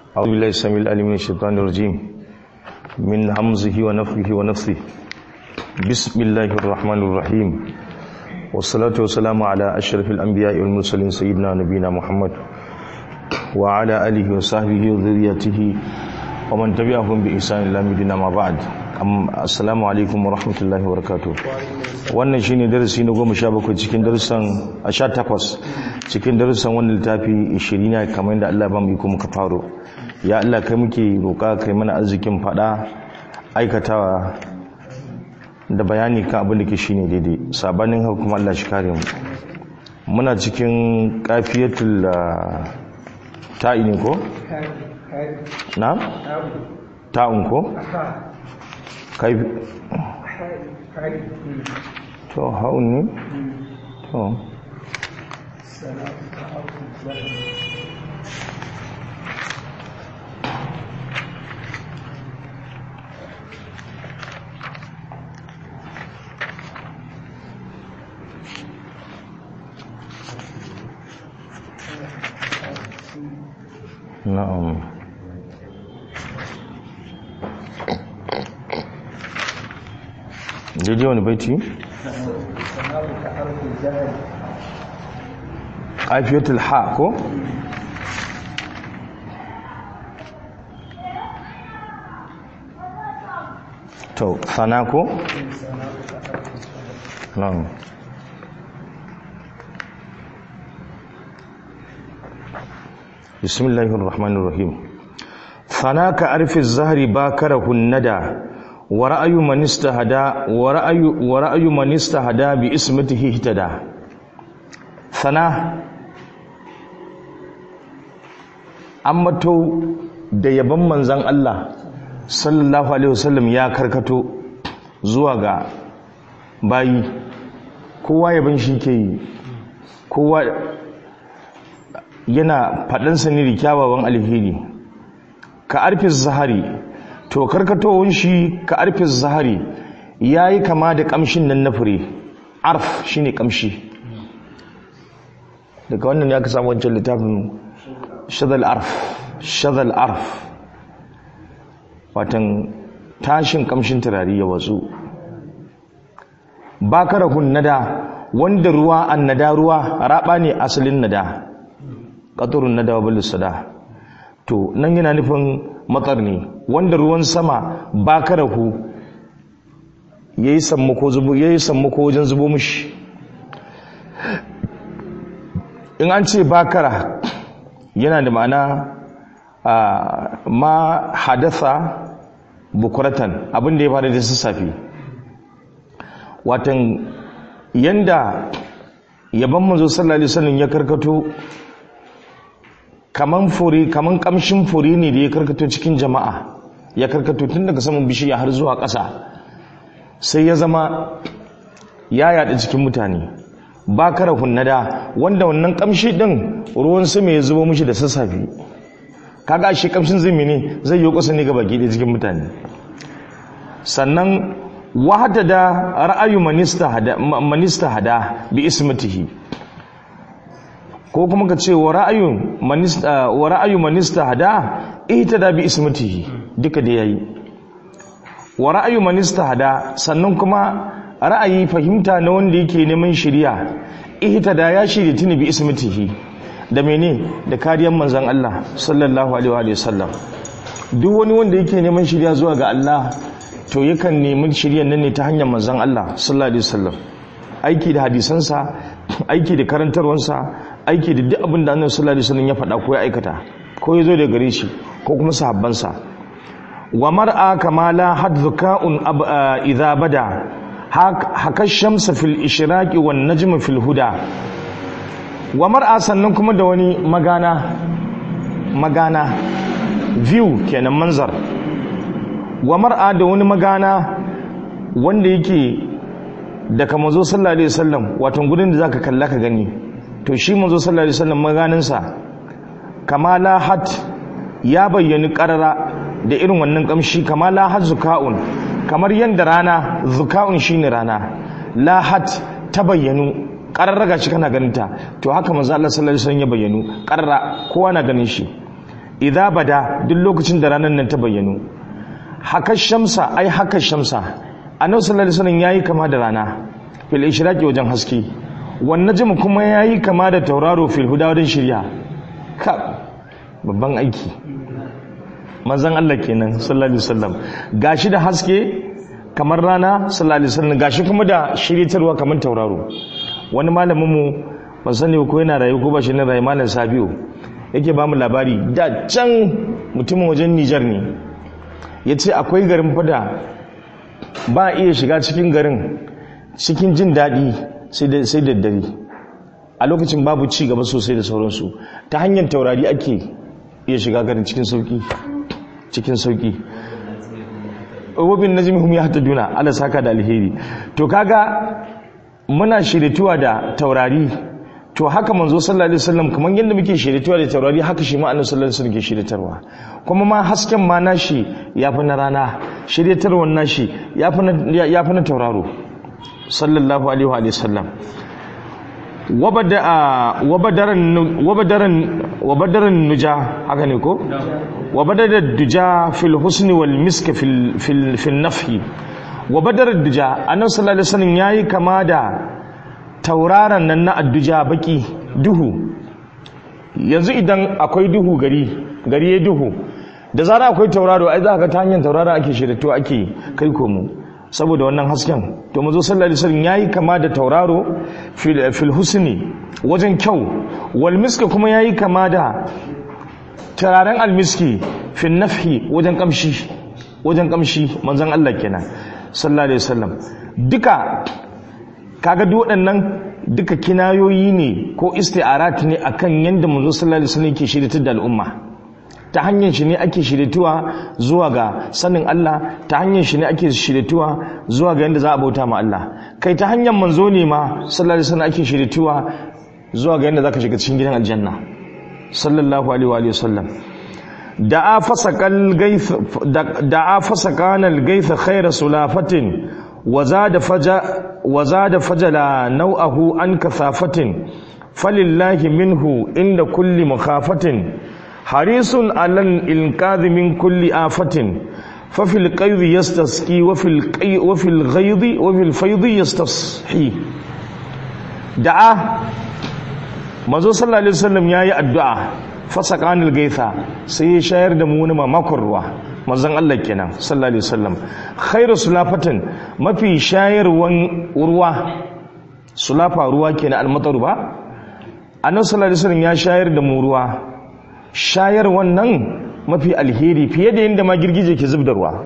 أعوذ بالله السميع العليم من الشيطان الرجيم من همزه ونفخه ونفثه بسم الله الرحمن الرحيم والصلاة والسلام على أشرف الأنبياء والمرسلين سيدنا نبينا محمد وعلى آله وصحبه وذريته ومن تبعهم بإحسان إلى مدينة ما بعد assalamu alaikum wa rahmatullahi wa barakatuh wannan shine darasi na goma sha bakwai cikin darussan a sha takwas cikin darussan wannan littafi ishirin ne kamar yadda Allah ba mu iko muka faro ya Allah kai muke roƙa kai mana arzikin faɗa aikatawa da bayani kan abin da ke shine daidai sabanin haka kuma Allah shi kare mu muna cikin kafiyatul ta'i ne ko na ta'un ko kai to haun ne to na'am daidai wani baiti? ƙafiyatul ha ko? to sana ko? nan bismillahir rahmanir rahim sana ka arfi zahari bakarahun nada ورأي من استهدى ورأي ورأي من استهدى باسمته اهتدى ثنا ammato da yaban manzan Allah sallallahu alaihi wasallam ya karkato zuwa ga bayi kowa yaban shi ke yi kowa yana faɗansa ne da kyawawan alheri ka arfi zahari to karkatowar shi ka arfin zahari ya yi kama da kamshin nan na fure arf shi ne kamshi daga wannan ya ka samu wancan littafin shadal arf shadal arf watan tashin kamshin turare ya watsu bakarahun nada wanda ruwa an nada ruwa raba ne asalin nada ƙaturun nada wa sada to nan yana nufin matsar ne wanda ruwan sama ba karahu ya yi sammako wajen zubo mushi in an ce bakara yana da ma'ana ma hadasa bukuratan abinda ya faru da sassafe watan yanda yaban manzo sallallahu alaihi wasallam ya karkato kaman fure kaman kamshin fure ne da ya karkato cikin jama'a ya karkato tun daga saman bishiya har zuwa ƙasa sai ya zama ya yaɗa cikin mutane ba kara hunnada wanda wannan kamshi ɗin ruwan sama ya zubo mishi da sassafe kaga shi kamshin zai ne zai yi kusa ne ga baki da cikin mutane sannan wahada da ra'ayu manista hada bi ismatihi ko kuma ka ce wa ra'ayu manista hada ita da bi ismatihi duka da yayi wa ra'ayu manista hada sannan kuma ra'ayi fahimta na wanda yake neman shiriya ita da ya shirya tuni bi ismatihi da mene da kariyar manzon Allah sallallahu alaihi wa sallam duk wani wanda yake neman shiriya zuwa ga Allah to yakan nemi shiryan nan ne ta hanyar manzon Allah sallallahu alaihi wa sallam aiki da hadisansa aiki da karantarwansa aiki da duk abin da annabi sallallahu alaihi wasallam ya faɗa ko ya aikata ko ya zo da gare shi ko kuma sahabbansa wa mar'a kama la hadhuka'un idza bada haka shamsa fil ishraqi wan najmu fil huda wa mar'a sannan kuma da wani magana magana view kenan manzar wa mar'a da wani magana wanda yake daga manzo sallallahu alaihi wasallam wato gudun da zaka kalla ka gani to shi manzo sallallahu alaihi wasallam maganinsa kama la hat ya bayyani karara da irin wannan kamshi kama la hat zuka'un kamar yanda rana zuka'un shine rana la hat ta bayyanu kararra ga shi kana ganin ta to haka manzo Allah sallallahu alaihi wasallam ya bayyanu karara kowa na ganin shi idza bada duk lokacin da ranar nan ta bayyano haka shamsa ai haka shamsa annabi sallallahu alaihi wasallam yayi kama da rana fil ishraqi wajen haske wan najm kuma yayi kama da tauraro fil huda wajen shirya ka babban aiki manzon Allah kenan sallallahu alaihi wasallam gashi da haske kamar rana sallallahu alaihi wasallam gashi kuma da shiritarwa kamar tauraro wani malamin mu ban sani ko yana rayu ko ba shi ne rayu malam Sabiu yake ba mu labari da can mutumin wajen Nijar ne yace akwai garin fada ba iya shiga cikin garin cikin jin daɗi sai da dare a lokacin babu ci gaba sosai da sauransu ta hanyar taurari ake iya shiga garin cikin sauki cikin sauki wabin najmihum yahtaduna ala saka da alheri to kaga muna shirituwa da taurari to haka manzo sallallahu alaihi wasallam kaman yadda muke shirituwa da taurari haka shi ma annabi sallallahu alaihi wasallam ke shiritarwa kuma ma hasken ma nashi yafi na rana shiritarwar nashi yafi na yafi na tauraro sallallahu alaihi wa sallam wabada wabadaran wabadaran wabadaran nuja haka ne ko wabadar duja fil husni wal misk fil fil fil nafhi wabadar duja annabi sallallahu alaihi wasallam yayi kama da tauraron nan na adduja baki duhu yanzu idan akwai duhu gari gari ya duhu da zara akwai tauraro ai za ka ta hanyar tauraro ake shirito ake kai komo saboda wannan hasken to mazo sallallahu alaihi wasallam yayi kama da tauraro fil, fil husni wajen kyau wal miska kuma yayi kama da turaren almiski fil nafhi wajen kamshi wajen kamshi manzon Allah kenan sallallahu alaihi wasallam duka kaga duk waɗannan duka kinayoyi ne ko isti'arat ne akan yanda manzo sallallahu alaihi wasallam ke shiritar da al'umma ta hanyar shi ne ake shirituwa zuwa ga sanin Allah ta hanyar shi ne ake shirituwa zuwa ga yanda za a bauta ma Allah kai ta hanyar manzo ne ma sallallahu alaihi wasallam ake shirituwa zuwa ga yanda zaka shiga cikin gidan aljanna sallallahu alaihi wa alihi wasallam da'a fasaqal gaith da'a fasaqanal gaith khayra sulafatin وزاد فجا وزاد فجلا نوعه عن كثافة فلله منه عند كل مخافة حريص على الإنقاذ من كل آفة ففي القيض يستسقي وفي القي وفي الغيظ وفي الفيض يستصحي دعا manzo sallallahu alaihi wasallam yayi addu'a fasaqanil gaitha sai ya shayar da mu wani mamakon ruwa manzon Allah kenan sallallahu alaihi wasallam khairu sulafatin mafi shayarwan ruwa sulafa ruwa kenan almatar ba annabi sallallahu alaihi wasallam ya shayar da mu ruwa shayar wannan mafi alheri fiye da yadda ma girgije ke zub da ruwa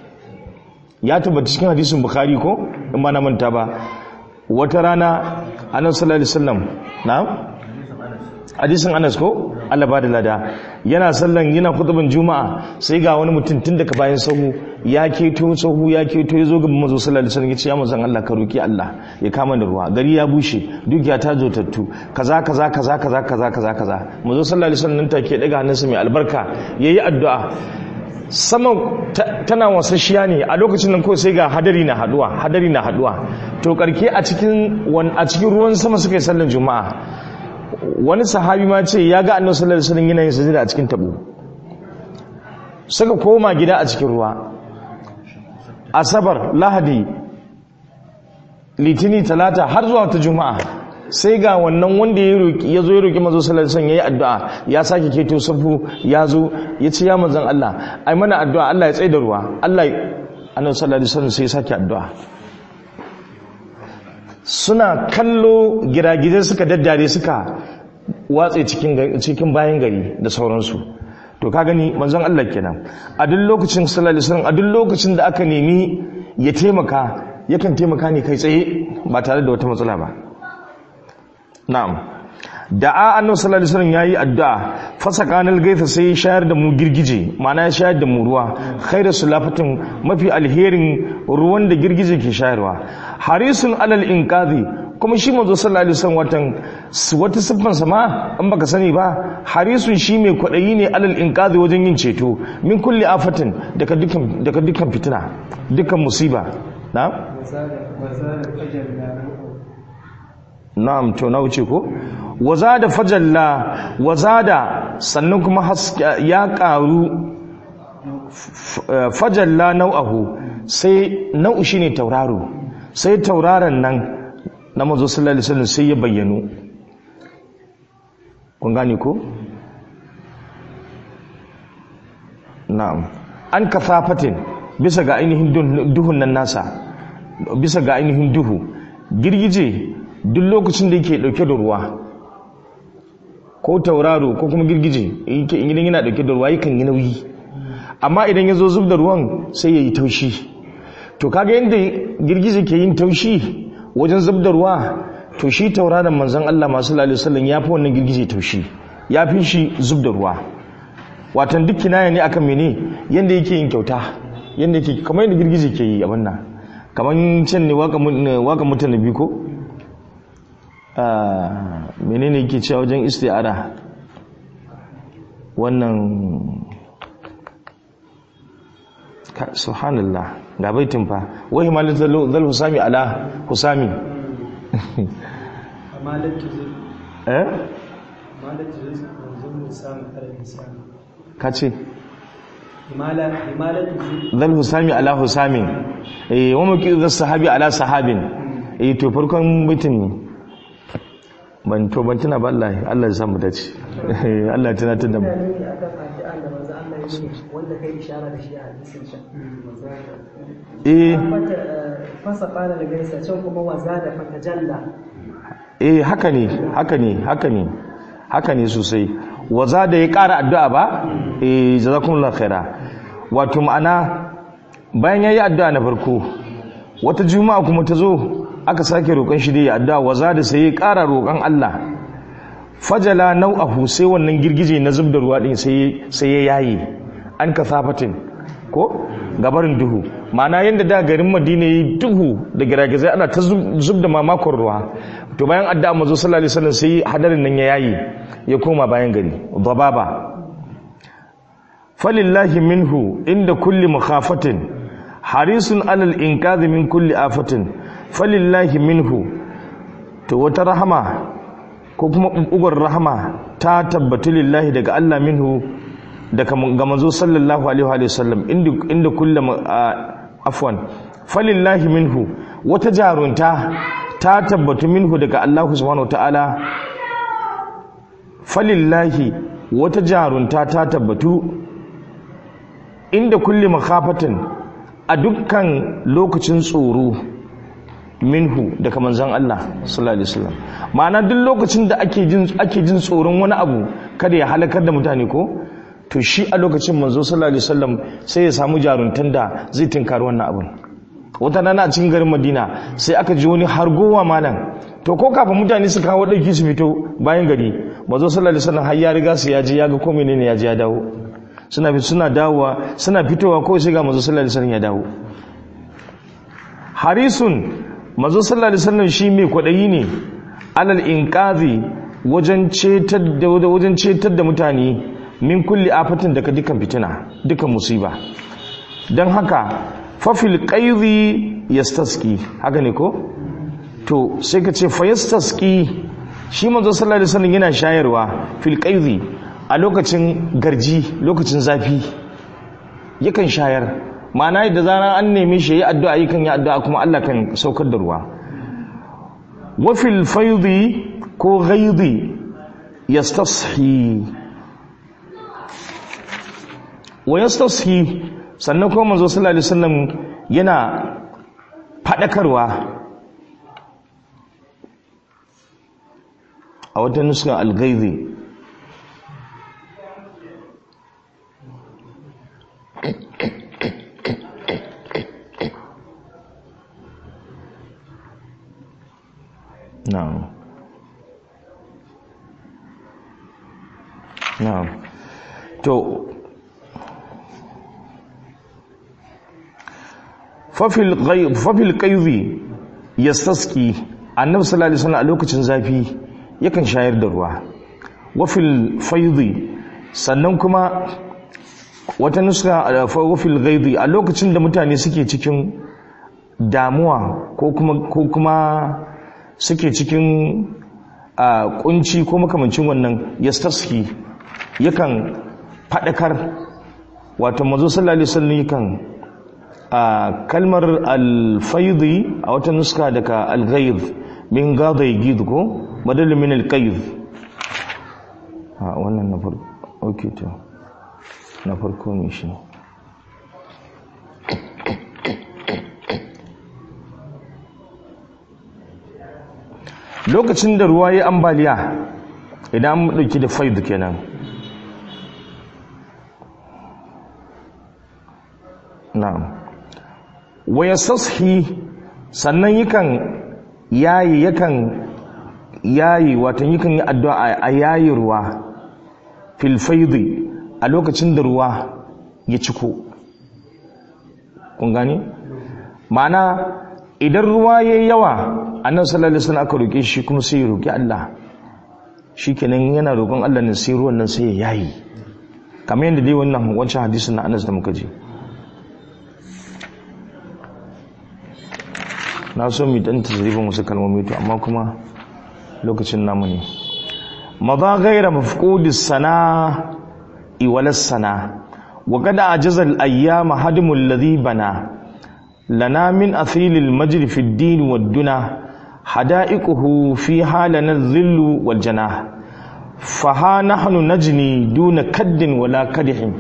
ya tabbata cikin hadisin bukhari ko in ba na manta ba wata rana annabi sallallahu alaihi wasallam na'am hadisin Anas ko Allah ba da lada yana sallan yana khutban juma'a sai ga wani mutum tun daga bayan sahu ya keto sahu ya keto ya zo ga manzo sallallahu alaihi wasallam ya ce ya manzon Allah ka roki Allah ya kama da ruwa gari ya bushe dukiya ta zotattu kaza kaza kaza kaza kaza kaza kaza manzo sallallahu alaihi wasallam nan take daga hannunsa mai albarka yayi addu'a sama tana wasashiya ne a lokacin nan ko sai ga hadari na haduwa hadari na haduwa to karke a cikin a cikin ruwan sama suka yi sallan juma'a wani sahabi ma ce ya ga annabi sallallahu alaihi wasallam yana yin sajida a cikin tabo suka koma gida a cikin ruwa asabar lahadi litini talata har zuwa ta juma'a sai ga wannan wanda ya roki ya zo ya roki manzo sallallahu alaihi wasallam yayi addu'a ya sake keto safu ya zo ya ce ya manzon Allah ai mana addu'a Allah ya tsaye da ruwa Allah annabi sallallahu alaihi wasallam sai ya sake addu'a suna kallo giragizai suka daddare suka watse cikin bayan gari da sauransu to ka gani manzon Allah kenan a duk lokacin sallallahu alaihi wasallam a duk lokacin da aka nemi ya taimaka yakan taimaka ne kai tsaye ba tare da wata matsala ba na'am da'a annabi sallallahu alaihi wasallam yayi addu'a fasakanal gaitha sai ya shayar da mu girgije ma'ana ya shayar da mu ruwa khairu sulafatin mafi alherin ruwan da girgije ke shayarwa harisun alal inqadhi kuma shi manzo sallallahu alaihi wasallam watan wata siffan sama an baka sani ba harisun shi mai kwadayi ne alal inqadhi wajen yin ceto min kulli afatin daga dukkan daga dukkan fitina dukkan musiba na'am na'am to na wuce ko wazada fajalla wazada sannan kuma ya karu fajalla nau'ahu sai nau'u shine tauraro sai tauraron nan na manzo sallallahu alaihi wasallam sai ya bayyano kun gane ko na'am an kafafatin bisa ga ainihin duhun nan nasa bisa ga ainihin duhu girgije duk lokacin da yake dauke da ruwa ko tauraro ko kuma girgije idan yana dauke da ruwa yakan yi nauyi amma idan ya zo zub da ruwan sai ya yi taushi to kaga yadda girgije ke yin taushi wajen zub da ruwa to shi tauraron manzon Allah masu lalai sallan ya fi wannan girgije taushi ya fi shi zub da ruwa watan duk kinaya ne akan mene yadda yake yin kyauta yadda yake kamar yadda girgije ke yi abin nan kamar can ne waka mutane biyu ko menene yake cewa wajen isti'ara wannan subhanallah ga baitin fa wai himalin zal husami ala husami eh ka ce zal husami ala husami eh wa maki zal sahabi ala sahabin eh to farkon baitin ne ban to ban tuna ba Allah Allah ya samu dace Allah ya tunatar da mu wanda kai ishara da shi a hadisin can eh fasa fara da gaisa can kuma waza da fatajalla eh haka ne haka ne haka ne haka ne sosai waza da ya ƙara addu'a ba eh jazakumullahu khaira wato ma'ana bayan yayi addu'a na farko wata juma'a kuma ta zo aka sake roƙon shi da ya addu'a waza da sai ya ƙara roƙon Allah fajala nau'ahu sai wannan girgije na zub da ruwa din sai ya yayi an kasafatin ko gabarin duhu ma'ana yadda da garin madina yi duhu da giragizai ana ta zub da mamakon ruwa to bayan addu'a mazo sallallahu alaihi wasallam sai hadarin nan ya yayi ya koma bayan gari dababa falillahi minhu inda kulli makhafatin harisun alal inqadhi min kulli afatin falillahi minhu to wata rahama ko kuma ɓuɓɓugar rahama ta tabbatu lillahi daga Allah minhu daga ga manzo sallallahu alaihi wa sallam inda kullum afwan falillahi minhu wata jarunta ta tabbatu minhu daga Allah subhanahu ta'ala falillahi wata jarunta ta tabbatu inda kulli makhafatin a dukkan lokacin tsoro minhu daga manzon Allah sallallahu alaihi wasallam ma'ana duk lokacin da ake jin ake jin tsoron wani abu kada ya halakar da mutane ko to shi a lokacin manzo sallallahu alaihi wasallam sai ya samu jaruntan da zai tinkari wannan abun wata rana a cikin garin Madina sai aka ji wani hargowa malam to ko kafin mutane su kawo dauki su fito bayan gari manzo sallallahu alaihi wasallam har ya riga su ya je ya ga ko menene ya je ya dawo suna suna dawowa suna fitowa ko sai ga manzo sallallahu alaihi wasallam ya dawo harisun manzo sallallahu alaihi wasallam shi mai kwadayi ne alal inqazi wajen cetar da wajen cetar da mutane min kulli afatin daga dukan fitina dukan musiba dan haka fa fil qayzi yastaski haka ne ko to sai ka ce fa yastaski shi manzo sallallahu alaihi wasallam yana shayarwa fil qayzi a lokacin garji lokacin zafi yakan shayar ma'ana da zarar an neme shi yi addu'a yakan yi addu'a kuma Allah kan saukar da ruwa wa fil faydi ko ghaidi yastashi wa yastashi sannan kuma manzo sallallahu alaihi wasallam yana fadakarwa a wata nuska al-ghaidi na'am na'am to fafil ghaib fafil qayzi yastaski annabi sallallahu alaihi wasallam a lokacin zafi yakan shayar da ruwa wafil faidi sannan kuma wata nuska wafil ghaidi a lokacin da mutane suke cikin damuwa ko kuma ko kuma suke cikin a kunci ko makamancin wannan yastaski yakan faɗakar wato mazo sallallahu alaihi wasallam yakan a kalmar alfaidi a wata nuska daga alghayb min gada yagid ko badal min alqayd a wannan na farko okay to na farko ne shi lokacin da ruwa ya ambaliya idan an dauki da faid kenan na'am wa yasashi sannan yakan yayi yakan yayi wato yakan yi addu'a a yayi ruwa fil faidi a lokacin da ruwa ya ciko kun gani ma'ana idan ruwa yayi yawa annabi sallallahu alaihi wasallam aka roke shi kuma sai ya roki Allah shikenan yana roƙon Allah ne sai ruwan nan sai ya yayi kamar yadda dai wannan wancan hadisin na Anas da muka ji na so mu dan tazribin wasu kalmomi to amma kuma lokacin namu ne madha ghayra mafqudis sana iwalas sana wa qad ajaza al ayyam hadmu alladhi bana lana min athil al majd fi ad din wad duna hada'iquhu fi halana adh-dhill wal janah faha nahnu najni duna kaddin wala kadihin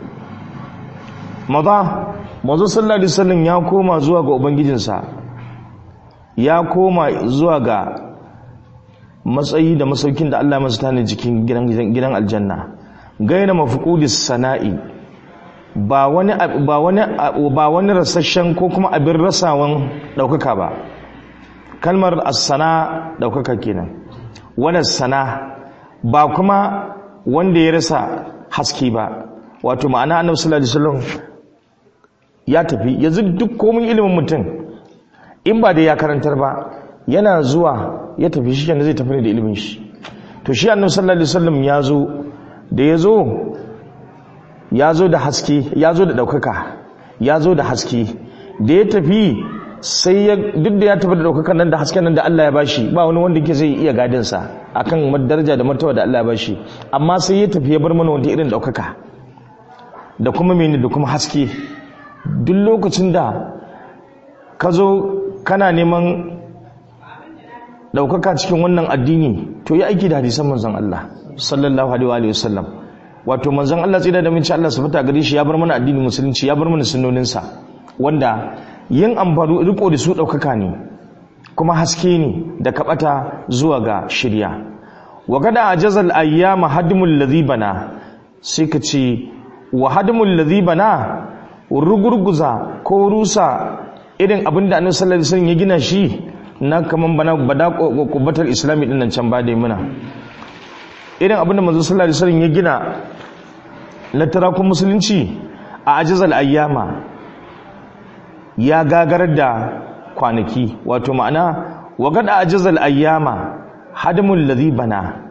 madha manzo sallallahu alaihi wasallam ya koma zuwa ga ubangijinsa ya koma zuwa ga matsayi da masaukin da Allah masa tani jikin gidan aljanna gaina mafqudis sana'i ba wani ba wani ba wani rasasshen ko kuma abin rasawan daukaka ba kalmar as-sana daukaka kenan wannan sana ba kuma wanda ya rasa haske ba wato ma'ana annabi sallallahu alaihi wasallam ya tafi yanzu duk komai ilimin mutum in ba da ya karantar ba yana zuwa ya tafi shi kenan zai tafi ne da ilimin shi to shi annabi sallallahu alaihi wasallam ya zo da ya zo ya zo da haske ya zo da ɗaukaka ya zo da haske da ya tafi sai ya duk da ya tafi da ɗaukakan nan da hasken nan da Allah ya bashi ba wani wanda ke zai iya gadinsa akan daraja da martaba da Allah ya bashi amma sai ya tafi ya bar mana wanda irin ɗaukaka da kuma mene da kuma haske duk lokacin da ka zo kana neman ɗaukaka cikin wannan addini to yi aiki da hadisan manzon Allah sallallahu alaihi wa sallam wato manzon Allah tsira da minci Allah su fita gare shi ya bar mana addinin musulunci ya bar mana sunnoninsa wanda yin amfani riko da su ɗaukaka ne kuma haske ne da kaɓata zuwa ga shirya wa kada a jazal ayyama hadimul ladhi bana sai ka ce wa hadimul ladhi bana rugurguza ko rusa irin abin da annabi sallallahu alaihi wasallam ya gina shi na kaman bana bada kubatar islami din nan can ba da muna irin abin da manzo sallallahu alaihi wasallam ya gina na tarakun musulunci a ajizal ayyama ya gagarar da kwanaki wato ma'ana wa gada ajizal ayyama hadimul ladhi bana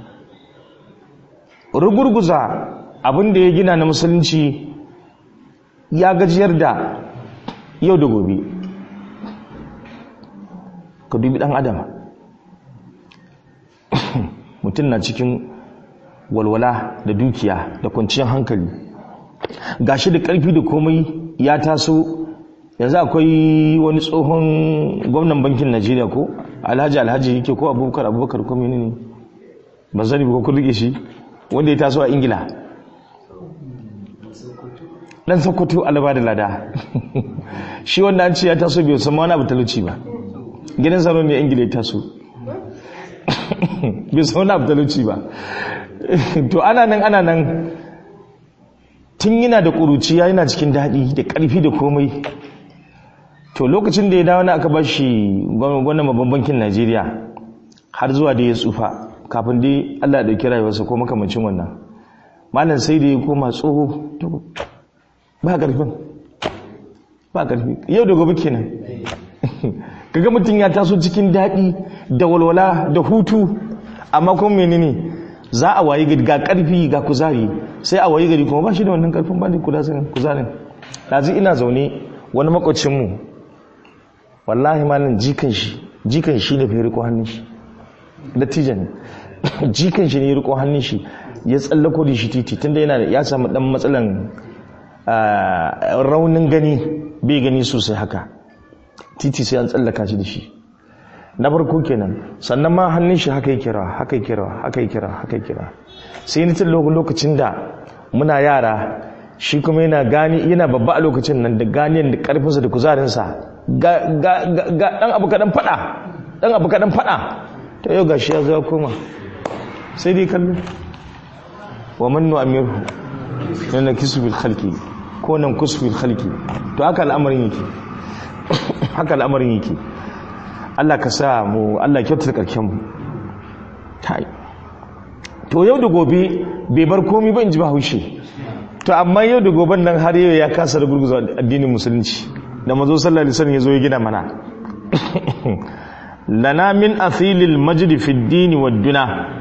rugurguza abin da ya gina na musulunci ya gajiyar da yau da gobe ka dubi dan adam mutum na cikin walwala da dukiya da kwanciyar hankali gashi da karfi da komai ya taso yanzu akwai wani tsohon gwamnan bankin najeriya ko alhaji alhaji yake ko abubakar abubakar ko menene ba zani ba ko rike shi wanda ya taso a ingila dan sokoto alaba da lada shi wanda an ce ya taso bai san wani abu talauci ba gidan tsaro ne ingila ya taso bai san wani abu talauci ba to ana nan ana nan tun yana da ƙuruciya yana cikin daɗi da ƙarfi da komai to lokacin da ya dawo na aka ba shi wannan babban bankin najeriya har zuwa da ya tsufa kafin dai allah ya ɗauki rayuwarsa ko makamacin wannan malam sai da ya koma tsoho ba ƙarfin ba ƙarfi yau da gobe kenan kaga mutum ya taso cikin daɗi da walwala da hutu amma kuma menene za a wayi gari ga ƙarfi ga kuzari sai a wayi gari kuma ba shi da wannan ƙarfin ba ne kuzarin ɗazu ina zaune wani makwacinmu wallahi malin jikan shi jikan shi ne fere ko hannun shi dattijan jikan shi ne ya riko hannun shi ya tsallako da shi titi tunda yana da ya samu dan matsalan ah, raunin gani bai gani sosai haka titi sai an tsallaka shi da shi na farko kenan sannan ma hannun shi haka yake rawa haka yake rawa haka yake rawa haka yake rawa sai ni tun lokacin da muna yara shi kuma yana gani yana babba a lokacin nan da ganiyan da karfinsa da kuzarinsa ga ga ga ga dan abu kadan fada dan abu kadan fada to yau gashi ya zo ya koma sai dai kallo wa man nu'amiru yana kisbil khalqi ko nan kusbil khalqi to haka al'amarin yake haka al'amarin yake Allah ka sa mu Allah kyautata karken mu tai to yau da gobe bai bar komi ba in ji bahaushe to amma yau da goben nan har yau ya kasa da gurguza addinin musulunci da mazo sallallahu alaihi wasallam ya zo ya gina mana lana min athilil majd fi ad-din wad duna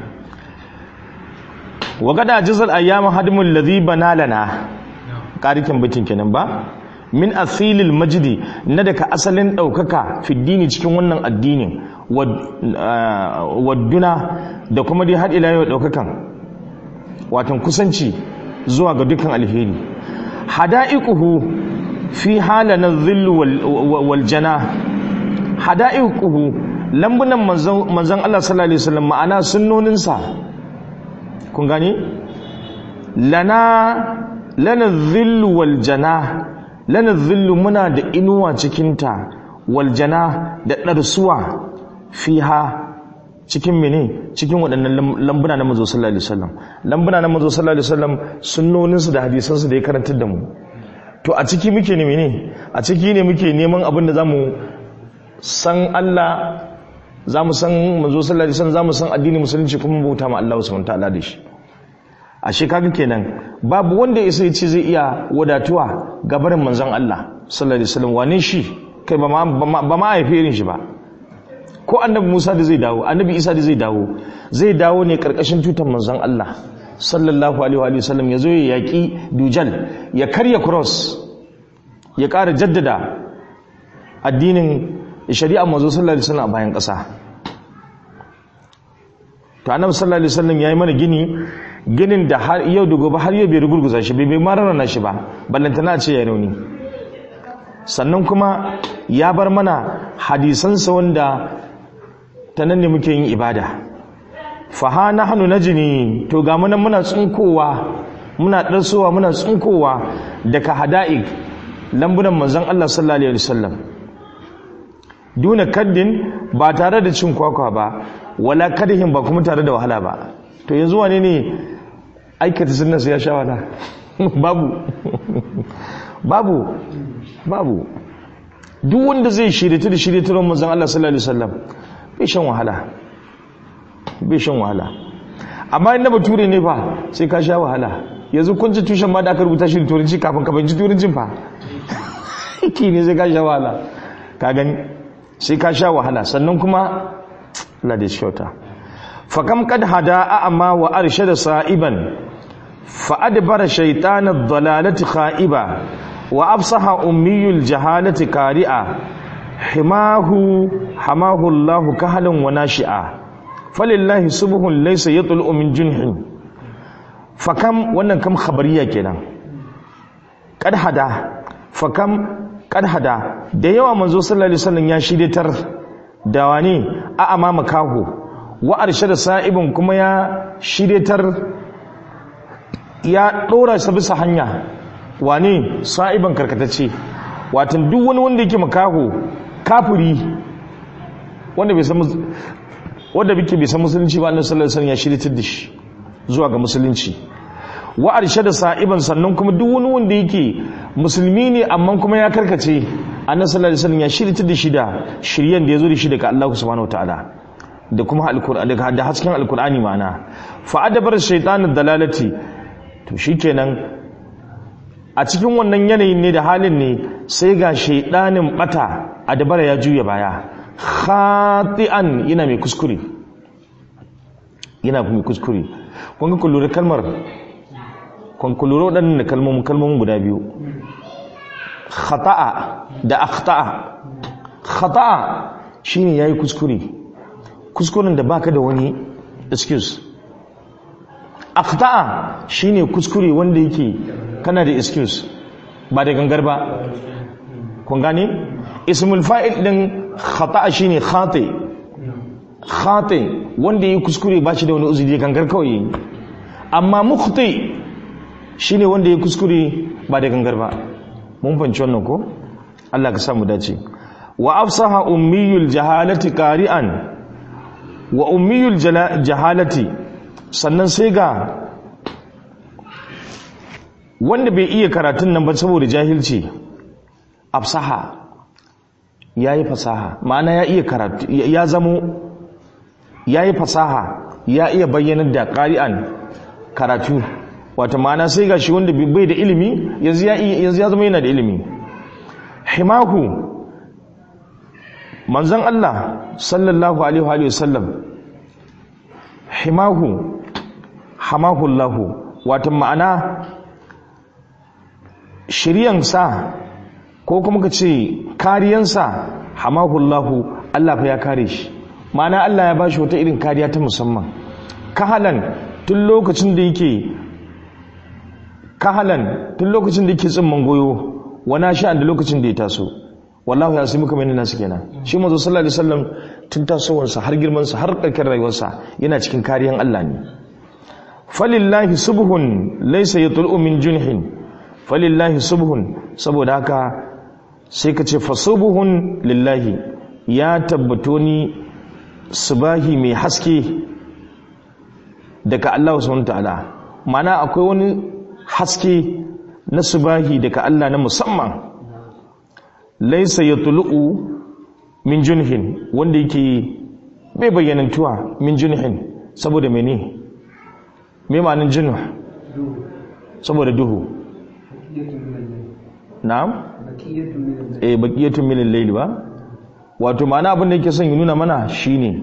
wa gada jazal ayyam hadmul ladhi bana lana karikin bitin kenan ba min athilil majdi na daga asalin daukaka fi dini cikin wannan addinin wadduna da kuma dai har ila yau daukakan watan kusanci zuwa ga dukkan alheri hada'iquhu fi halana dhillu wal jana hada'iquhu lambunan manzon manzon Allah sallallahu alaihi wasallam ma'ana sunnoninsa kun gani lana lana dhillu wal jana lana dhillu muna da inuwa cikinta wal jana da darsuwa fiha cikin mene cikin waɗannan lambuna na mazo sallallahu alaihi wasallam lambuna na mazo sallallahu alaihi wasallam sunnoninsu da hadisansu da ya karantar da mu to a ciki muke ne mene a ciki ne muke neman abin da zamu san Allah zamu san mazo sallallahu alaihi wasallam zamu san addinin musulunci kuma bauta ma Allah subhanahu wataala da shi ashe kaga kenan babu wanda ya sai ce zai iya wadatuwa gabarin manzon Allah sallallahu alaihi wasallam wane shi kai ba ma ba ma haife irin shi ba ko annabi Musa da zai dawo annabi Isa da zai dawo zai dawo ne karkashin tutar manzon Allah sallallahu alaihi wa sallam yazo ya yaki dujal ya karya cross ya ƙara jaddada addinin shari'a manzo sallallahu alaihi wasallam a bayan ƙasa to annabi sallallahu alaihi wasallam yayi mana gini ginin da har yau da gobe har yau bai rugurguza shi bai bai mararana shi ba ballantana ce ya rauni sannan kuma ya bar mana hadisansa wanda ta nan ne muke yin ibada faha na hannu na jini to ga munan muna tsunkowa muna ɗarsowa muna tsunkowa daga hada'ik lambunan manzan Allah sallallahu alaihi wasallam duna kaddin ba tare da cin kwakwa ba wala kadihin ba kuma tare da wahala ba to yanzu wane ne aikata sunna ya sha wahala babu babu babu duk wanda zai shirye da shirye turon manzon Allah sallallahu alaihi wasallam bai shan wahala bai shan wahala amma inda bature ne fa sai ka sha wahala yanzu kun ji tushen ma da aka rubuta shi da turanci kafin ka fahimci turancin fa ki ne sai ka sha wahala ka gani sai ka sha wahala sannan kuma Allah da shauta fa kam kad hada amma wa arshada sa'iban fa adbara shaytan ad-dalalati kha'iba wa absaha ummiyul jahalati kari'a himahu hamahu Allahu kahalan wa nashi'a falillahi subhun laysa yatlu min junhin fakam wannan kam khabariya kenan kad hada fakam kad hada da yawa manzo sallallahu alaihi wasallam ya shiryatar da wani a amama kahu wa arshada sa'ibun kuma ya shiryatar ya dora sa bisa hanya wane sa'iban karkatacce watan duk wani wanda yake makaho kafiri wanda bai san wanda bike bai san musulunci ba annabi sallallahu alaihi wasallam ya shirye da shi zuwa ga musulunci wa arshada sa'iban sannan kuma duk wani wanda yake musulmi ne amma kuma ya karkace annabi sallallahu alaihi wasallam ya shirye da shi da shiryen da yazo da shi daga Allah subhanahu wataala da kuma alqur'ani da hasken alqur'ani ma'ana fa adabar shaytanid dalalati to shikenan a cikin wannan yanayin ne da halin ne sai ga shaidanin bata a dabara ya juya baya khati'an yana mai kuskure yana mai kuskure kun ga kullure kalmar kun kullure waɗannan kalmomin kalmomin guda biyu khata'a da akhta'a khata'a shine yayi kuskure kuskuren da baka da wani excuse akhta'a shine kuskure wanda yake kana da excuse ba da gangar ba kun gane ismul fa'il din khata'a shine khati khati wanda yake kuskure ba shi da wani uzuri gangar kawai amma mukhti shine wanda yake kuskure ba da gangar ba mun fanci wannan ko Allah ka samu dace wa afsaha ummiyul jahalati qari'an wa ummiyul jahalati sannan sai ga wanda bai iya karatun nan ba saboda jahilci afsaha ya yi fasaha ma'ana ya iya karatu ya zamo ya yi fasaha ya iya bayyanar da ƙari'an karatu wata ma'ana sai ga shi wanda bai da ilimi yanzu ya zama yana da ilimi himahu manzan Allah sallallahu alaihi wasallam himahu hamahullahu wata ma'ana shiryansa ko kuma ka ce kariyansa hamahullahu Allah fa ya kare shi ma'ana Allah ya ba shi wata irin kariya ta musamman kahalan tun lokacin da yake kahalan tun lokacin da yake tsimman goyo wana sha'an da lokacin da ya taso wallahu ya sai muka mai nasu kenan shi mazo sallallahu alaihi wasallam tun tasowarsa har girmansa har ƙarƙar rayuwarsa yana cikin kariyan Allah ne falillahi subhun laysa yatlu min junhin falillahi subhun saboda haka sai ka ce fasubuhun lillahi ya tabbato ni subahi mai haske daga Allah subhanahu ta'ala mana akwai wani haske na subahi daga Allah na musamman laisa yatlu'u min junhin wanda yake bai bayyanantuwa min junhin saboda mene me ma'anin junuh saboda duhu na'am eh baqiyatun min al-layl ba wato ma'ana abin da yake son ya nuna mana shine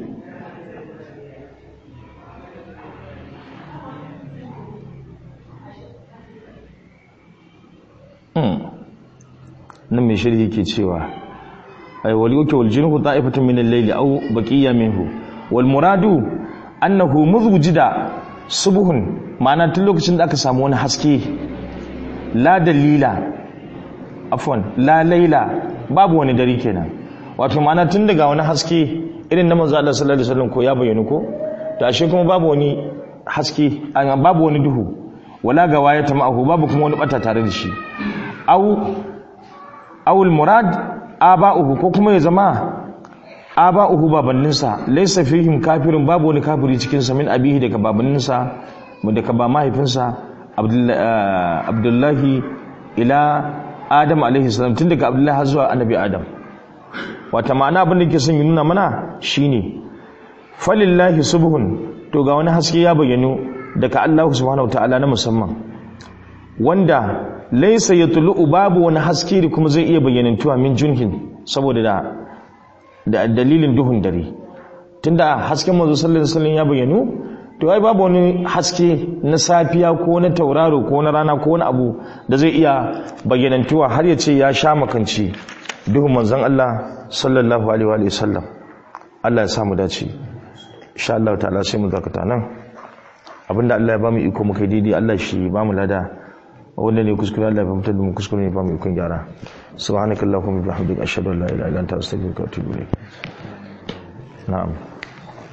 hmm nan mai shirki yake cewa ay wal yuki wal jinhu ta'ifatun min al-layl aw baqiya minhu wal muradu annahu muzwujida subhun ma'ana tun lokacin da aka samu wani haske la dalila afwan la laila babu wani dare kenan wato ma'ana tun daga wani haske irin na manzo Allah sallallahu alaihi wasallam ko ya bayyana ko to ashe kuma babu wani haske an babu wani duhu wala ga waya ta ma'ahu babu kuma wani bata tare da shi au awul murad aba'uhu ko kuma ya zama aba'uhu babanninsa laysa fihim kafirun babu wani kafiri cikin sa min abihi daga babanninsa daga ba mahaifinsa abdullahi ila adam alaihi salam tun daga abdullahi har zuwa annabi adam wata ma'ana abin da ke son yi nuna mana shine falillahi subhun to ga wani haske ya bayyano daga Allah subhanahu ta'ala na musamman wanda laisa yatlu'u babu wani haske da kuma zai iya bayyanantuwa min junhin saboda da da dalilin duhun dare tunda hasken manzo sallallahu alaihi wasallam ya bayyano to ai babu wani haske na safiya ko na tauraro ko na rana ko wani abu da zai iya bayyanantuwa har ya ce ya sha makanci duhun manzon Allah sallallahu alaihi wa sallam Allah ya samu dace insha Allah ta'ala sai mu zakata nan abinda Allah ya bamu iko muka daidai Allah shi bamu lada wanda ne kuskure Allah ya fitar da mu kuskure ne bamu ikon gyara subhanakallahumma bihamdika ashhadu an la ilaha illa anta astaghfiruka wa atubu ilayk na'am